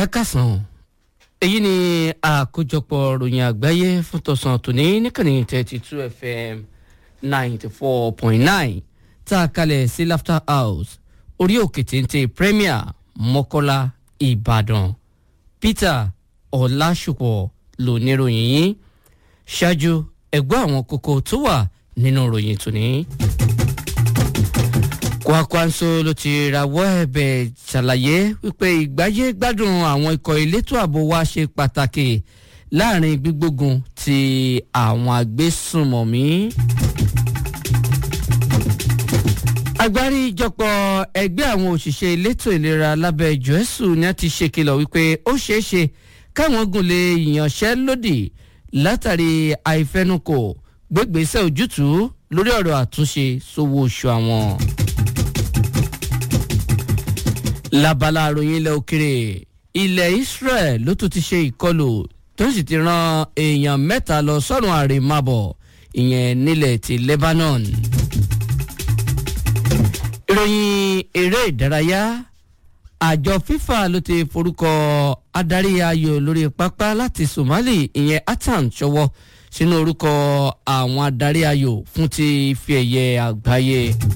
ẹ kásán èyí ni àkójọpọ̀ ròyìn àgbáyé fún tọ̀sán tòní níkànnì thirty two fm ninety four point nine tá a kalẹ̀ sí laughter house orí òkè téńté premier mọ́kọ́lá ìbàdàn peter ọ̀làṣùpọ̀ lóníròyìn yìí ṣáájú ẹgbẹ́ àwọn kókó tó wà nínú ròyìn tòní. Kwakwanso ló ti rawọ́ ẹ̀bẹ̀ ṣàlàyé wípé ìgbáyé gbádùn àwọn ikọ̀ elétò ààbò wa ṣe pàtàkì láàrin gbígbógun ti àwọn agbésùnmọ̀mí. agbáríjọpọ̀ ẹgbẹ́ àwọn òṣìṣẹ́ elétò ìlera lábẹ́ jọ́ẹ́sù ni a ti ṣèkìlọ̀ wípé ó ṣeé ṣe káwọn gùn lè yànṣẹ́lódì látàrí àìfẹnukò gbégbèsè ojútùú lórí ọ̀rọ̀ àtúnṣe sówó oṣù àwọn labala àròyìn ilẹ̀ òkèrè ilẹ̀ israel ló tún ti ṣe ìkọlù tó sì ti ran èèyàn mẹ́ta lọ sọ́run àrèmábọ̀ ìyẹn nílẹ̀ ti lebanon. ìròyìn eré ìdárayá àjọ fifa ló ti forúkọ adarí ayò lórí pápá láti somali ìyẹn atan ṣọwọ́ sínú orúkọ àwọn adarí ayò fún ti fi ẹ̀yẹ àgbáyé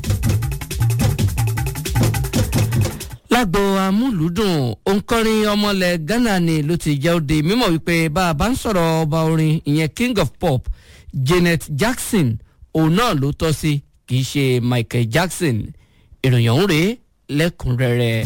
lágbo amúlùúdùn òǹkọrin ọmọlẹ̀ ghana ni ló ti jẹ́ òde mímọ̀ wípé bá a bá ń sọ̀rọ̀ ọba orin ìyẹn king of pop janet jackson òun náà ló tọ́ sí kì í ṣe michael jackson ìròyìn ọ̀hún rèé lẹ́kùnrẹ́rẹ́.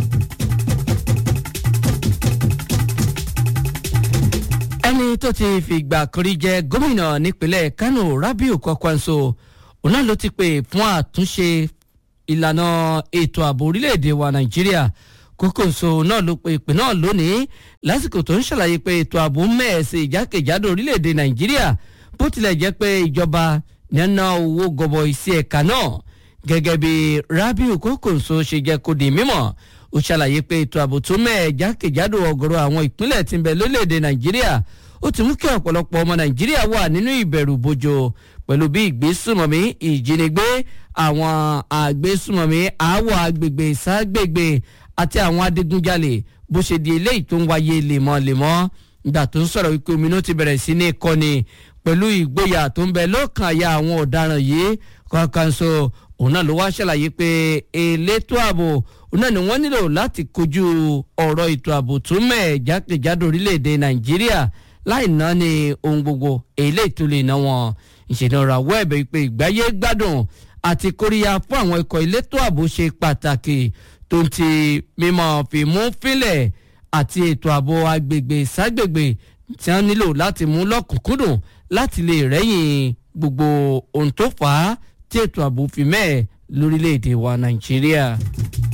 ẹni tó ti fìgbà kiri jẹ gómìnà nípínlẹ̀ kánò rabiu kwakwanso òun náà ló ti pè fún àtúnṣe ìlànà ètò ààbò orílẹ̀-èdè wa nàìjíríà kókòso náà ló pe ìpè náà lónìí lásìkò tó ń ṣàlàyé pé ètò ààbò mẹ́ẹ̀ẹ́sì ìjákèjádò orílẹ̀-èdè nàìjíríà bó tilẹ̀ jẹ́ pé ìjọba nínú owó gọbọi sí ẹ̀ka náà gẹ́gẹ́ bí rabiu kókòso ṣe jẹ́ kó di mímọ̀ ó ṣàlàyé pé ètò ààbò tó mẹ́ẹ̀ jákèjádò ọ̀gọ̀rọ̀ àwọn ìpínlẹ̀ tí ń bẹ lórílẹ̀-èdè nàìjíríà ó ti mú kí ọ̀pọ̀lọpọ̀ ọmọ nàìjíríà wà nínú ìbẹ̀rù bojo pẹ̀lú bí ìgbésùmọ̀mí ìjínigbé àwọn àgbésùmọ̀mí àáwọ̀ agbègbè ságbègbè àti àwọn adigunjalè bó ṣe di eléyìí tó ń wáyé lemọ́lemọ́ ìgbà tó ń sọ̀rọ̀ wípé ominú ti bẹ̀rẹ̀ sí ní kọ́ni pẹ̀lú ìgboyà tó ń bẹ lọ́kàn àyà àwọn ọ̀daràn yìí kankan so òun náà ló wá ṣàlàyé pé elétò ààbò òun náà ni wọ́n nílò láti kojú ọ̀rọ̀ ètò ààbò tó mẹ́ẹ̀ jákèjádò orílẹ̀-èdè nàìjíríà láì náà ni ohun gbogbo eléyìí tó lè ná wọn ìṣẹ̀lẹ̀ ọ̀rọ̀ àwọ̀ ẹ̀bẹ̀ pé ìgbáyé gbádùn àti kóríyá fún àwọn ikọ̀ elétò ààbò ṣe pàtàkì tó ń ti mímọ́ fìmú fílẹ̀ àti ètò ààbò agbègbè ságbègbè tí wọ́n nílò láti mú lọ́kùnkúndùn láti lè rẹ́yìn gbogbo ohun tó fà á tí ètò ààbò fi mẹ́ẹ̀ lórílẹ̀‐èdè wa nàìjíríà.